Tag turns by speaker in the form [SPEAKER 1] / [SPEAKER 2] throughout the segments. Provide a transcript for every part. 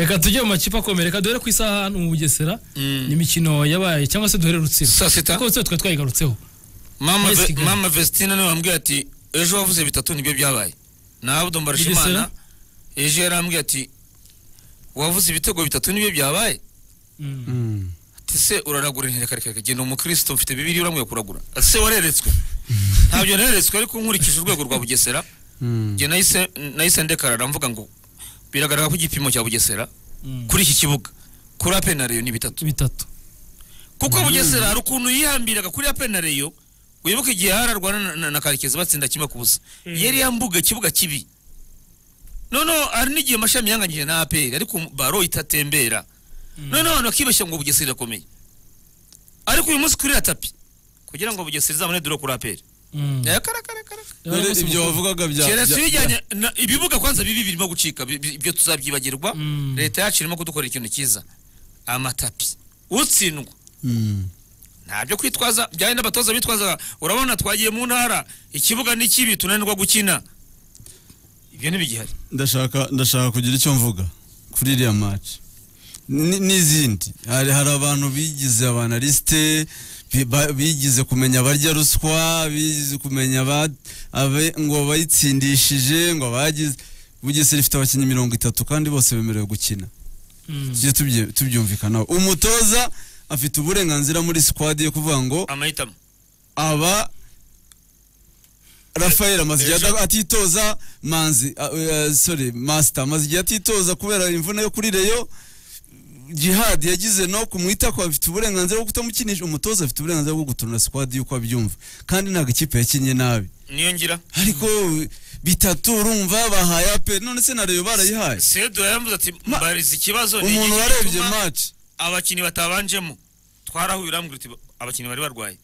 [SPEAKER 1] reka tujye mu makipe akomeye reka duhere ku isaha hano mu bugesera ni imikino yabaye cyangwa se duhere rutsiro
[SPEAKER 2] Saa sita.
[SPEAKER 1] kuko rutsiro twari twayigarutseho
[SPEAKER 2] mama
[SPEAKER 1] muri
[SPEAKER 2] Ve-
[SPEAKER 1] Kigali.
[SPEAKER 2] mama vesitine nawe wambwiye ati ejo wavuze bitatu nibyo byabaye nabwo
[SPEAKER 1] Bugesera?
[SPEAKER 2] mbarashimana ejo yarambwiye ati wavuze ibitego bitatu nibyo byabaye
[SPEAKER 1] Mm.
[SPEAKER 3] Mm.
[SPEAKER 2] ati se uraragura ntirekare kare genda umukristo mfite bibiri uramwiye kuragura ati se wareretswe ntabyo nareretswe ariko nkurikije urwego rwa bugesera
[SPEAKER 3] Mm.
[SPEAKER 2] njye nahise nahise ndekarara mvuga ngo biragaragara ko igipimo cya bugesera
[SPEAKER 1] Mm.
[SPEAKER 2] kuri iki kibuga kuri apenariyo ni bitatu
[SPEAKER 1] bitatu
[SPEAKER 2] kuko bugesera hari ukuntu yihambiraga kuri ya penariyo wibuke igihe yararwana na, na, na karekezi batsinda kimwe ku busa yari yambuga ikibuga kibi noneho hari n'igihe mashami yanganyije na aperi ariko baro itatembera noneho abantu bakibeshya ngo bugesera irakomeye ariko uyu munsi kuri ya tapi kugira ngo bugesera izabone dore kuri aperi
[SPEAKER 1] Mm.
[SPEAKER 2] Eh, kara, kara, kara, kara.
[SPEAKER 1] Yabaye umunsi
[SPEAKER 3] ibyo
[SPEAKER 1] mukuru.
[SPEAKER 3] wavugaga bya
[SPEAKER 2] keretse
[SPEAKER 3] bya-
[SPEAKER 2] bijyanye na- ibibuga kwanza bibi birimo gucika bi- bi- ibyo tuzabyibagirwa
[SPEAKER 1] Mm.
[SPEAKER 2] leta yacu irimo kudukorera ikintu cyiza amatapi utsindwa
[SPEAKER 3] Mm.
[SPEAKER 2] nta byo kwitwaza byari n'abatoza bitwazaga urabona twagiye mu ntara ikibuga ni kibi tunanirwa gukina ibyo ntibigihari
[SPEAKER 3] ndashaka ndashaka kugira icyo mvuga kuri iriya match Ni- n'izindi hari hari abantu bigize abanalisite bi- ba- bigize kumenya abarya ruswa bigize kumenya aba- abe- ngo bayitsindishije ngo abagize bugesera ifite abakinnyi mirongo itatu kandi bose bemerewe gukina
[SPEAKER 1] Mm.
[SPEAKER 3] tujye tubye- tubyumvikanaho umutoza afite uburenganzira muri sikwadi yo kuvuga ngo
[SPEAKER 2] amahitamo
[SPEAKER 3] aba rafael amaze igihe
[SPEAKER 2] Ejo.
[SPEAKER 3] atitoza manzi a- eh, sorry masita amaze igihe atitoza kubera imvune yo kuri reyo jihad yagize no kumwita ko afite uburenganzira bwo kutamukinisha umutoza afite uburenganzira bwo guturura sikwadi yuko abyumva kandi ntabwo ikipe yakinnye nabi
[SPEAKER 2] niyo ngira
[SPEAKER 3] ariko bitatu urumva bahaye ape none se na reyo barayihaye
[SPEAKER 2] sedo yarambuze ati
[SPEAKER 3] Ma-
[SPEAKER 2] mbariza ikibazo ni
[SPEAKER 3] umuntu
[SPEAKER 2] iki
[SPEAKER 3] warebye
[SPEAKER 2] gituma
[SPEAKER 3] maci
[SPEAKER 2] abakinnyi batabanjemo twarahuye urambwira uti abakinnyi bari barwaye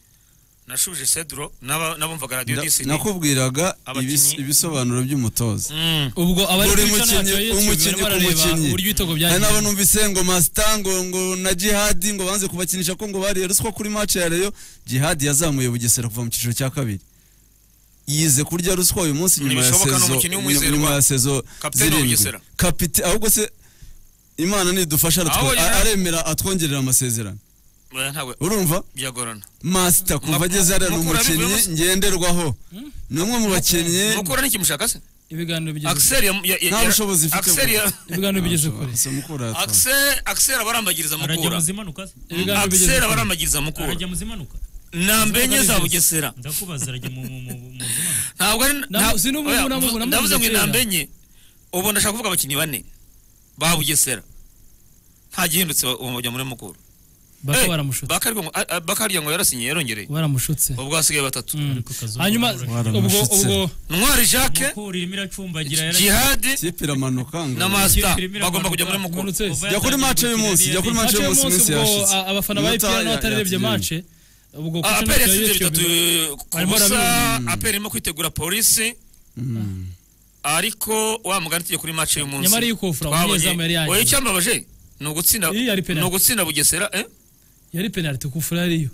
[SPEAKER 2] nashubije sedro n'aba- n'abumvaga radiyo disini
[SPEAKER 3] nakubwiraga
[SPEAKER 2] Abakinnyi.
[SPEAKER 3] ibis- ibisobanuro by'umutoza
[SPEAKER 2] Mm.
[SPEAKER 1] ubwo abari
[SPEAKER 3] buri
[SPEAKER 1] kuri
[SPEAKER 3] mukinnyi
[SPEAKER 1] channel ya YouTube
[SPEAKER 3] umukinnyi
[SPEAKER 1] barimo
[SPEAKER 3] ku
[SPEAKER 1] barareba
[SPEAKER 3] mukinnyi
[SPEAKER 1] uburyo ibitego
[SPEAKER 3] hari
[SPEAKER 1] byagiye
[SPEAKER 3] n'abo numvise ngo masita ngo ngo na jihadi ngo banze kubakinisha ko ngo bariye ruswa kuri match ya reyo jihadi yazamuye bugesera kuva mu cyiciro cya kabiri yize kurya ruswa uyu munsi nyuma ya
[SPEAKER 2] Ntibishoboka, ni
[SPEAKER 3] sezo
[SPEAKER 2] umukinnyi w'umwizerwa.
[SPEAKER 3] nyuma ya sezo
[SPEAKER 2] Kapiteni wa
[SPEAKER 3] zirindwi
[SPEAKER 2] Bugesera.
[SPEAKER 3] kapite ahubwo se imana nidufasha aratwo-
[SPEAKER 2] Ahubwo
[SPEAKER 3] a-
[SPEAKER 2] Jihad-
[SPEAKER 3] aremera atwongerera amasezerano
[SPEAKER 2] Oya, ntawe
[SPEAKER 3] urumva
[SPEAKER 2] byagorana
[SPEAKER 3] masita kuva
[SPEAKER 2] Mukura-
[SPEAKER 3] ageze hariya ni
[SPEAKER 2] Mukura bivuye
[SPEAKER 3] umukinnyi
[SPEAKER 2] mu-
[SPEAKER 3] ngenderwaho ni umwe mu bakinnyi
[SPEAKER 2] mukura n'ikimushaka se
[SPEAKER 1] ibiganiro bigeze
[SPEAKER 2] akiseri ya- ya- ya-
[SPEAKER 3] nta bushobozi mfite
[SPEAKER 2] Axel ya-
[SPEAKER 1] ibiganiro bigeze kure
[SPEAKER 3] Si Mukura yatwa-
[SPEAKER 2] Axel- Axel abarambagiriza
[SPEAKER 4] arajya
[SPEAKER 2] mukura
[SPEAKER 4] muzimanuka se
[SPEAKER 1] ibiganiro bigeze
[SPEAKER 2] akiseri
[SPEAKER 1] kure
[SPEAKER 2] abarambagiriza mukura
[SPEAKER 4] arajya muzimanuka
[SPEAKER 2] ntambe enye za bugesera
[SPEAKER 4] ndakubaza arajya mu mu- mu- muzimanuka
[SPEAKER 2] ntabwo ari nta-
[SPEAKER 1] si n'ubu
[SPEAKER 2] oya,
[SPEAKER 1] namuvuze-
[SPEAKER 2] mvu-
[SPEAKER 1] namuvuze
[SPEAKER 2] ndavuze ngo
[SPEAKER 1] kera.
[SPEAKER 2] intambe enye ubu ndashaka kuvuga abakinnyi bane ba bugesera nta gihindutse ba- ubu bajya muri mukuru
[SPEAKER 1] baka
[SPEAKER 2] Eh,
[SPEAKER 1] baramushutse
[SPEAKER 2] Bakari ngo- a- a- bakari ngo yarasinye yarongereye
[SPEAKER 1] baramushutse
[SPEAKER 2] ubwo hasigaye batatu
[SPEAKER 1] Mm.
[SPEAKER 4] Ariko Kazungu
[SPEAKER 1] hanyuma
[SPEAKER 4] baramushutse.
[SPEAKER 1] ubwo ubwo
[SPEAKER 2] ntwari jacques
[SPEAKER 4] mukura irimo iracumbagira
[SPEAKER 2] jihadi
[SPEAKER 3] kipe iramanuka ngo
[SPEAKER 2] na masita
[SPEAKER 4] Kirimo iramanuka.
[SPEAKER 2] bagomba kujya muri mukuru
[SPEAKER 1] Manutse.
[SPEAKER 4] Kuva
[SPEAKER 3] Jya kuri
[SPEAKER 4] yatangira
[SPEAKER 3] match y'uyu
[SPEAKER 4] gukina
[SPEAKER 3] munsi,
[SPEAKER 4] yari
[SPEAKER 3] jya kuri
[SPEAKER 4] yabizi.
[SPEAKER 3] match
[SPEAKER 1] mace
[SPEAKER 3] y'uyu
[SPEAKER 1] y'umunsi
[SPEAKER 3] munsi
[SPEAKER 1] ubwo
[SPEAKER 3] yashize.
[SPEAKER 1] a- abafana ba
[SPEAKER 3] Minota
[SPEAKER 1] epr
[SPEAKER 3] ya-
[SPEAKER 1] n'abatarebye
[SPEAKER 3] ya-
[SPEAKER 1] mace ubwo ku ishami
[SPEAKER 2] aperi
[SPEAKER 1] rya
[SPEAKER 2] yatsinze
[SPEAKER 1] YouTube,
[SPEAKER 2] bitatu eh, ku
[SPEAKER 1] Barimo
[SPEAKER 2] busa
[SPEAKER 1] barabinywa.
[SPEAKER 2] aperi irimo kwitegura polisi
[SPEAKER 3] Mm.
[SPEAKER 2] ariko wa mugani tujye kuri match y'umunsi
[SPEAKER 1] Nyamara iyo kofura,
[SPEAKER 2] Twabonye-
[SPEAKER 1] umunyezamu yari yaje.
[SPEAKER 2] oya icyambabaje ni ugutsinda
[SPEAKER 1] Iyi yari penalty.
[SPEAKER 2] ni ugutsinda bugesera eh
[SPEAKER 1] yari penaliti ku fura ariyo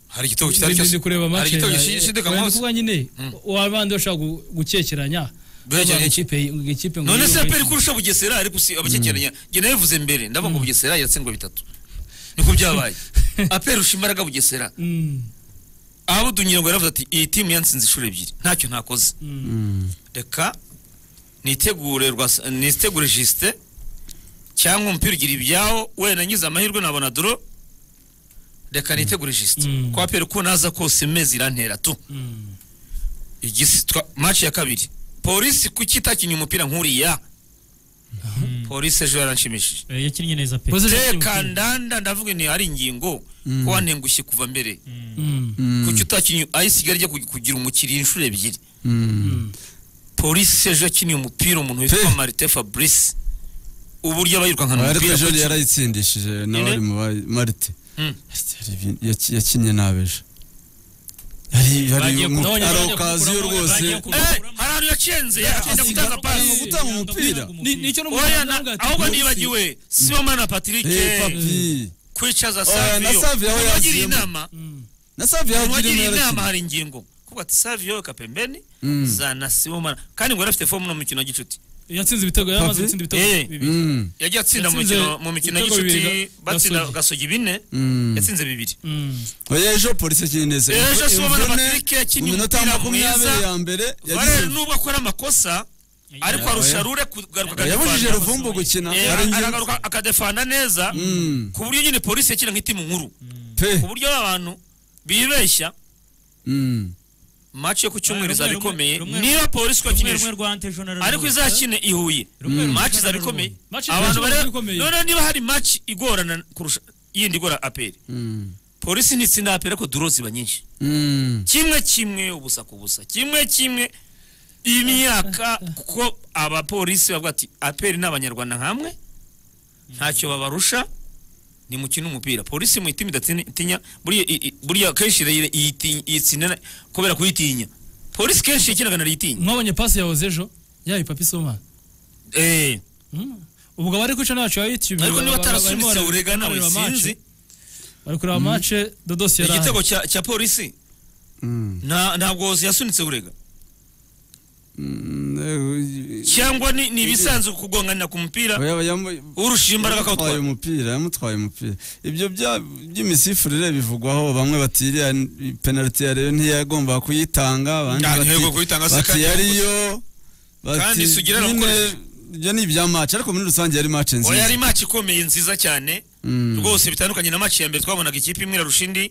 [SPEAKER 2] hari igitego kitari
[SPEAKER 1] ndi
[SPEAKER 2] cyose
[SPEAKER 1] kureba
[SPEAKER 2] hari
[SPEAKER 1] mace
[SPEAKER 2] igitego gishidikanywaho
[SPEAKER 1] kuba nyine
[SPEAKER 2] Mm.
[SPEAKER 1] abandi bashaka gu- gukekeranya
[SPEAKER 2] Guhekeranya
[SPEAKER 1] Abantu
[SPEAKER 2] iki?
[SPEAKER 1] ikipe- ikipe ngo
[SPEAKER 2] none se
[SPEAKER 1] yiyobe.
[SPEAKER 2] aperi kurusha bugesera ariko si abakekeranya njye nabivuze mbere ndavuga ngo bugesera yatsindwa bitatu niko byabaye aperi rusha imbaraga bugesera
[SPEAKER 1] Mm,
[SPEAKER 2] abudunyira ngo yaravuze ati iyi timu yantsinze inshuro ebyiri ntacyo ntakoze
[SPEAKER 1] mm.
[SPEAKER 3] Mm.
[SPEAKER 2] reka nitegure rwasa- nitegure jisite cyangwa umupira ugira ibyawo wenda ngize amahirwe nabona doro reka nitegure jisite
[SPEAKER 1] Mm.
[SPEAKER 2] kwa pere uko naza kose mezi irantera tu
[SPEAKER 1] Mm.
[SPEAKER 2] igisi twa- match ya kabiri polisi kuki itakinnye umupira nkuriya polisi ejo yaranshimishije
[SPEAKER 4] Eh, yakinnye neza pe
[SPEAKER 1] Polisi- Ejo
[SPEAKER 2] teka ndanda ndavuga ni ari ingingo ko wantengushye kuva mbere
[SPEAKER 1] Mm.
[SPEAKER 3] Mm.
[SPEAKER 2] kuki utakinnye ayisigaye ajya kug- kugira umukiriya inshuro ebyiri
[SPEAKER 3] Mm.
[SPEAKER 2] polisi ejo yakiniye umupira umuntu witwa
[SPEAKER 3] Pe.
[SPEAKER 2] marite fabrice uburyo aba yirukankana
[SPEAKER 3] ariko
[SPEAKER 2] umupira
[SPEAKER 3] ejo
[SPEAKER 2] kuki-
[SPEAKER 3] yarayitsindishije
[SPEAKER 2] Ninde?
[SPEAKER 3] n'abari mu ba- marite
[SPEAKER 2] Mm.
[SPEAKER 3] Yari- yaki- yakinnye nabi ejo Yari- yari-
[SPEAKER 1] Bagiye
[SPEAKER 3] mu-
[SPEAKER 1] kugabanya-
[SPEAKER 3] ari
[SPEAKER 1] bagiye
[SPEAKER 3] okaziyo
[SPEAKER 4] kuguramo-
[SPEAKER 3] rwose
[SPEAKER 4] bagiye kuguramo-
[SPEAKER 2] Eh, hari ahantu yacenze yatinda gutanga
[SPEAKER 3] ari mu
[SPEAKER 2] pasi
[SPEAKER 3] gutanga umupira
[SPEAKER 1] Ni- nicyo
[SPEAKER 2] oya
[SPEAKER 1] n'umuganga
[SPEAKER 2] na-
[SPEAKER 1] aravuga ati,
[SPEAKER 2] ahubwo
[SPEAKER 1] "Polisi,
[SPEAKER 2] nibagiwe sibomana na patrick
[SPEAKER 3] Eh, papi
[SPEAKER 2] kwicaza
[SPEAKER 3] Oya, na Savio aho
[SPEAKER 2] saviyo wagiriye
[SPEAKER 3] yaziyemo.
[SPEAKER 2] inama
[SPEAKER 1] Mm.
[SPEAKER 3] na savi yahagira
[SPEAKER 2] wagiriye
[SPEAKER 3] umwe
[SPEAKER 2] inama
[SPEAKER 3] yarakina
[SPEAKER 2] hari ingingo kuko ati saviyo kapembeni
[SPEAKER 3] Mm.
[SPEAKER 2] zana sibomana kandi ngo yari afite fomu no mu mukino wa gicuti
[SPEAKER 1] yatsinze ibitego yari amaze
[SPEAKER 3] Papi?
[SPEAKER 1] gutsinda ibitego
[SPEAKER 2] Eh.
[SPEAKER 1] bibiri
[SPEAKER 3] Mm.
[SPEAKER 2] yagiye atsinda mu
[SPEAKER 1] Yatsinze
[SPEAKER 2] mikino mu mikino
[SPEAKER 1] ibitego bibiri
[SPEAKER 2] y'inshuti
[SPEAKER 1] ga-
[SPEAKER 2] batsinda
[SPEAKER 1] Gasogi.
[SPEAKER 2] gasogi bine
[SPEAKER 3] Mm.
[SPEAKER 2] yatsinze bibiri
[SPEAKER 1] Mm.
[SPEAKER 3] oya ejo polisi akiri neza
[SPEAKER 2] Ejo Sibomana
[SPEAKER 3] Imvune,
[SPEAKER 2] Patrick yakinnye
[SPEAKER 3] mu minota
[SPEAKER 2] umupira
[SPEAKER 3] makumyabiri
[SPEAKER 2] mwiza.
[SPEAKER 3] ya mbere
[SPEAKER 2] varere
[SPEAKER 3] yagize-
[SPEAKER 2] nubwo akora amakosa ariko arusha rure kugaruka
[SPEAKER 3] yabujije
[SPEAKER 2] akadefanda.
[SPEAKER 3] ruvumbu gukina
[SPEAKER 2] Eh,
[SPEAKER 3] ari njye-
[SPEAKER 2] aragaruka akadefanda neza
[SPEAKER 3] Mm.
[SPEAKER 2] ku buryo nyine polisi yakina nk'itimu nkuru
[SPEAKER 3] pe
[SPEAKER 2] ku buryo abantu bibeshya
[SPEAKER 3] Mm.
[SPEAKER 2] maci yo ku cyumweru
[SPEAKER 4] Rumwe,
[SPEAKER 2] izaba
[SPEAKER 4] rumwe,
[SPEAKER 2] ikomeye
[SPEAKER 4] rumwe,
[SPEAKER 2] niba polisi
[SPEAKER 4] rumwe rumwe
[SPEAKER 2] twakinisha
[SPEAKER 4] rwa antejonara
[SPEAKER 2] ariko izakine i huye maci izaba ikomeye
[SPEAKER 1] Match
[SPEAKER 2] abantu
[SPEAKER 1] izaba
[SPEAKER 2] bareba
[SPEAKER 1] ikomeye.
[SPEAKER 2] noneho niba hari maci igorana kurusha yindi igora aperi
[SPEAKER 3] Mm.
[SPEAKER 2] polisi ntitsinda aperi ariko duro ziba nyinshi
[SPEAKER 3] Mm.
[SPEAKER 2] kimwe kimwe ubusa ku busa kimwe kimwe imyaka kuko abapolisi bavuga ati aperi ni abanyarwanda nkamwe ntacyo babarusha ni mukina umupira polisi mu itima idatinya buriya i- i- buriya kenshi ira- iyiti- iyitsinda kubera kuyitinya polisi kenshi yakinaga nariyitinya
[SPEAKER 1] mwabonye pasi yahoze ejo yayi papi soma
[SPEAKER 2] eh
[SPEAKER 1] ubwo abari kwica ntacyo yaba yitubye
[SPEAKER 2] ariko niba
[SPEAKER 1] barimo
[SPEAKER 2] atarasubitse
[SPEAKER 1] bareba-
[SPEAKER 2] urega nawe
[SPEAKER 1] bareba match.
[SPEAKER 2] sinzi
[SPEAKER 1] bari kureba mace dodosi yari ahari
[SPEAKER 2] igitego cya cya polisi
[SPEAKER 3] Mm.
[SPEAKER 2] nta- ntabwo yasunitse urega
[SPEAKER 3] Mm.
[SPEAKER 2] cyangwa ni ni ibisanzwe kugonganira ku mupira
[SPEAKER 3] Oya, yamu-
[SPEAKER 2] urusha imbaraga akawutwara
[SPEAKER 3] yamutwaye umupira yamutwaye umupira ibyo bya- by'imisifurire bivugwaho bamwe bati iriya n- penaliti ya Rayon ntiyagomba kuyitanga abandi
[SPEAKER 2] Nta,
[SPEAKER 3] bati-
[SPEAKER 2] ntiyagomba kuyitanga, se
[SPEAKER 3] bati
[SPEAKER 2] kandi
[SPEAKER 3] yariyo bati
[SPEAKER 2] Kandi sugira
[SPEAKER 3] nyine
[SPEAKER 2] aramukoresha.
[SPEAKER 3] ibyo ni ibya match ariko muri rusange yari match
[SPEAKER 2] oya
[SPEAKER 3] nziza
[SPEAKER 2] yari match ikomeye nziza cyane
[SPEAKER 3] Mm.
[SPEAKER 2] rwose bitandukanye na match ya mbere twabonaga ikipe imwe irarusha indi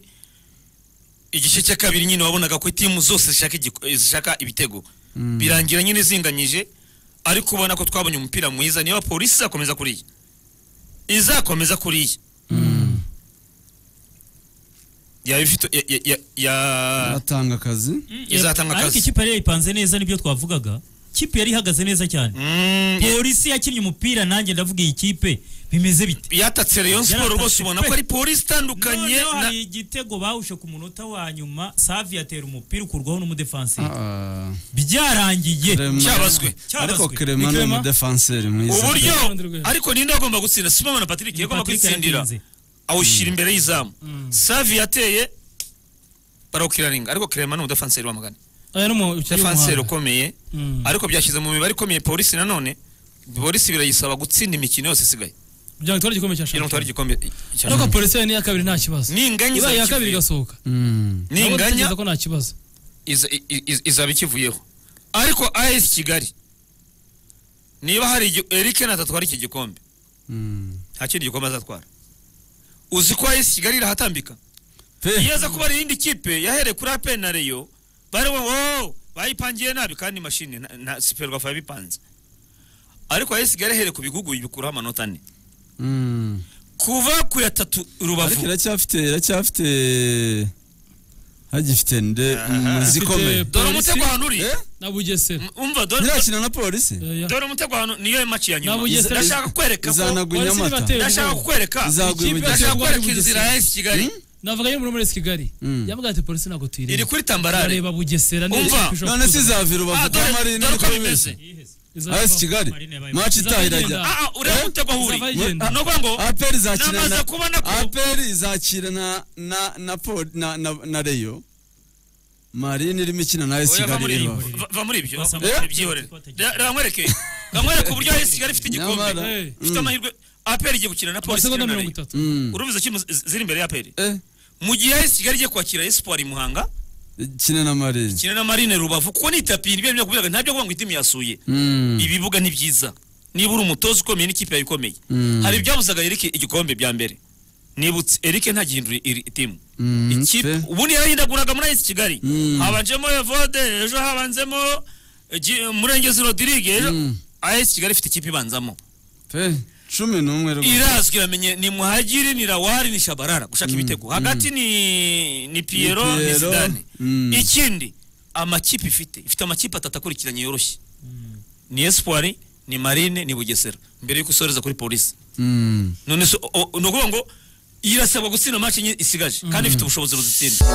[SPEAKER 2] igice cya kabiri nyine wabonaga ko timu zose zishaka igiko- zishaka ibitego birangira nyine zinganyije ariko ubona ko twabonye umupira mwiza niba polisi izakomeza kuriya izakomeza kuriya yaba ifite ya- ya- ya- ya-
[SPEAKER 3] atanga akazi
[SPEAKER 2] izatanga
[SPEAKER 4] ariko
[SPEAKER 2] akazi.
[SPEAKER 4] ikipe yari yayipanze neza nibyo twavugaga ikipe yari ihagaze neza cyane
[SPEAKER 2] Mm, ya-
[SPEAKER 4] polisi yakinnye umupira nanjye ndavuga iyi kipe bimeze bite
[SPEAKER 2] yatatse Rayon Sport rwose
[SPEAKER 4] Yaratatse
[SPEAKER 2] ubona ko
[SPEAKER 4] pe.
[SPEAKER 2] ari polisi itandukanye
[SPEAKER 4] Noneho
[SPEAKER 2] na-
[SPEAKER 4] hari igitego bawushe ku munota wa nyuma savi yatera umupira ukurwaho n'umudefanseri
[SPEAKER 3] Ah,
[SPEAKER 4] byarangiye
[SPEAKER 3] Clement.
[SPEAKER 2] cyabazwe.
[SPEAKER 3] ariko
[SPEAKER 4] Cyabazwe.
[SPEAKER 3] Clement ni
[SPEAKER 1] Clement?
[SPEAKER 3] umudefanseri mwiza
[SPEAKER 2] uburyo
[SPEAKER 1] Patrick.
[SPEAKER 2] ariko ninde agomba gutsinda simomana patrick yagomba
[SPEAKER 4] Patrick
[SPEAKER 2] kwitsindira
[SPEAKER 4] yaratinze.
[SPEAKER 2] awushyira imbere y'izamu savi yateye barawukiraringa ariko kirema ni umudefanseri wamagana
[SPEAKER 1] aya ni umukinnyi
[SPEAKER 2] defanseri
[SPEAKER 1] w'umuhanga
[SPEAKER 2] ukomeye
[SPEAKER 1] Mm.
[SPEAKER 2] ariko byashyize mu mibare ikomeye polisi nanone polisi birayisaba gutsinda imikino yose isigaye
[SPEAKER 1] kugira ngo itware igikombe cya
[SPEAKER 2] kugira ngo
[SPEAKER 1] shampiyona
[SPEAKER 2] utware igikombe cya
[SPEAKER 1] ariko polisi yayo n'iya kabiri nta kibazo
[SPEAKER 2] ninganya
[SPEAKER 1] ibaye iya
[SPEAKER 2] izaba
[SPEAKER 1] kabiri
[SPEAKER 2] ikivuyeho.
[SPEAKER 1] igasohoka
[SPEAKER 3] Mm.
[SPEAKER 1] nabo
[SPEAKER 2] ninganya
[SPEAKER 1] dutekereza ko nta kibazo
[SPEAKER 2] iza- i- i- izaba ikivuyeho ariko as kigali niba hari igi- eric natatwara iki gikombe
[SPEAKER 3] Mm.
[SPEAKER 2] nta kindi gikombe azatwara uzi ko as kigali irahatambika
[SPEAKER 3] Pe.
[SPEAKER 2] iyo aza kuba ari iyindi kipe yahereye kuri apeni na reyo bari wo bayipangiye nabi kandi mashini na- na siperwafa yabipanze ariko ayesi gare ahereye ku bigugu bikuraho amanota ane
[SPEAKER 3] Mm.
[SPEAKER 2] kuva ku ya tatu
[SPEAKER 3] ariko
[SPEAKER 2] rubavu
[SPEAKER 3] iracyafite iracyafite hagifite nde muzi
[SPEAKER 1] Afite-
[SPEAKER 2] dore
[SPEAKER 3] ikomeye
[SPEAKER 1] Polisi-
[SPEAKER 2] umutego ahantu uri
[SPEAKER 3] Eh?
[SPEAKER 1] na bugesera
[SPEAKER 2] M- umva dore
[SPEAKER 3] nyirakina na polisi
[SPEAKER 1] Oya.
[SPEAKER 2] dore umutego ahantu niyo maci ya
[SPEAKER 1] Na
[SPEAKER 2] nyuma
[SPEAKER 1] Bugesera-
[SPEAKER 2] ndashaka kukwereka ko
[SPEAKER 3] izanagwa
[SPEAKER 1] polisi
[SPEAKER 3] inyamata
[SPEAKER 1] ntibateye
[SPEAKER 2] ndashaka
[SPEAKER 1] ubwoba
[SPEAKER 2] kukwereka
[SPEAKER 3] izagwa
[SPEAKER 1] Ikipe
[SPEAKER 3] ibugesera
[SPEAKER 2] ndashaka
[SPEAKER 1] yateye ubwoba
[SPEAKER 2] kukwereka inzira ya
[SPEAKER 1] Bugesera.
[SPEAKER 2] ayesi kigali
[SPEAKER 1] navuga yo muri muri kigali
[SPEAKER 3] Mm.
[SPEAKER 1] yambwira ati polisi ntabwo tuyireba
[SPEAKER 2] iri kuri tambarare
[SPEAKER 1] bareba bugesera
[SPEAKER 2] Umva,
[SPEAKER 3] none si izava i
[SPEAKER 2] Ah,
[SPEAKER 3] rubavu kwa
[SPEAKER 2] dore
[SPEAKER 3] marina
[SPEAKER 2] dore uko bimeze
[SPEAKER 3] rikomeje as kigali maci itaha irajya
[SPEAKER 2] Ah, ah, urebe
[SPEAKER 3] Eh?
[SPEAKER 2] umutego aho uri
[SPEAKER 1] Izava igenda.
[SPEAKER 2] ni ukuvuga ngo
[SPEAKER 3] aperi izakina
[SPEAKER 2] namaze
[SPEAKER 3] na
[SPEAKER 2] kubona ko
[SPEAKER 3] aperi izakira na na na Pol- na na na reyo marina irimo ikina na as
[SPEAKER 2] Oya, va muri
[SPEAKER 3] kigali i
[SPEAKER 2] ibyo.
[SPEAKER 3] rubavu
[SPEAKER 2] Va- va muri ibyo
[SPEAKER 4] Basa-
[SPEAKER 2] Eh? byihorere Reba- reba nkwereke Reba nkwereke uburyo AS Kigali ifite igikombe
[SPEAKER 3] Nyamara.
[SPEAKER 1] Eh.
[SPEAKER 2] ifite amahirwe APR igiye gukina na polisi
[SPEAKER 1] amasegonda mirongo itatu
[SPEAKER 3] Mm.
[SPEAKER 2] urumviza ko ziri imbere ya APR
[SPEAKER 3] Eh,
[SPEAKER 2] mu gihe AS Kigali igiye kwakira Espoir i Muhanga
[SPEAKER 3] ikine na marina
[SPEAKER 2] ikina na Marine Rubavu kuko ni tapi ibyo nibyo kuvuga ntabyo kuvuga ngo itimu yasuye
[SPEAKER 3] Mm.
[SPEAKER 2] ibibuga ni byiza niba uri umutoza ukomeye n'ikipe yawe ikomeye
[SPEAKER 3] Mm.
[SPEAKER 2] hari ibyabuzaga Eric igikombe bya mbere nibutse Eric ntagihindura iri timu
[SPEAKER 3] Mm,
[SPEAKER 2] ikipe
[SPEAKER 3] pe.
[SPEAKER 2] ubundi yarahindaguraga muri AS Kigali
[SPEAKER 3] Mm.
[SPEAKER 2] habanjemo Evode ejo habanzemo eh, Gi- Murengezi Rodrigue ejo
[SPEAKER 3] Mm.
[SPEAKER 2] AS Kigali ifite ikipe ibanzamo
[SPEAKER 3] pe cumi n'umwe rwose.
[SPEAKER 2] irazwi iramenye ni Muhagiri ni Lawari ni Shabarara gushaka ibitego hagati ni ni Piero ni
[SPEAKER 3] Piero,
[SPEAKER 2] Zidane
[SPEAKER 3] mm.
[SPEAKER 2] ikindi amakipe ifite ifite amakipe atatu akurikiranye yoroshye ni Espoir ni Marine ni Bugesera mbere yuko usoreza kuri polisi
[SPEAKER 3] Mm.
[SPEAKER 2] none so o- o- ni ukuvuga ngo irasabwa gutsinda match enye isigaje kandi ifite ubushobozi buzitsinda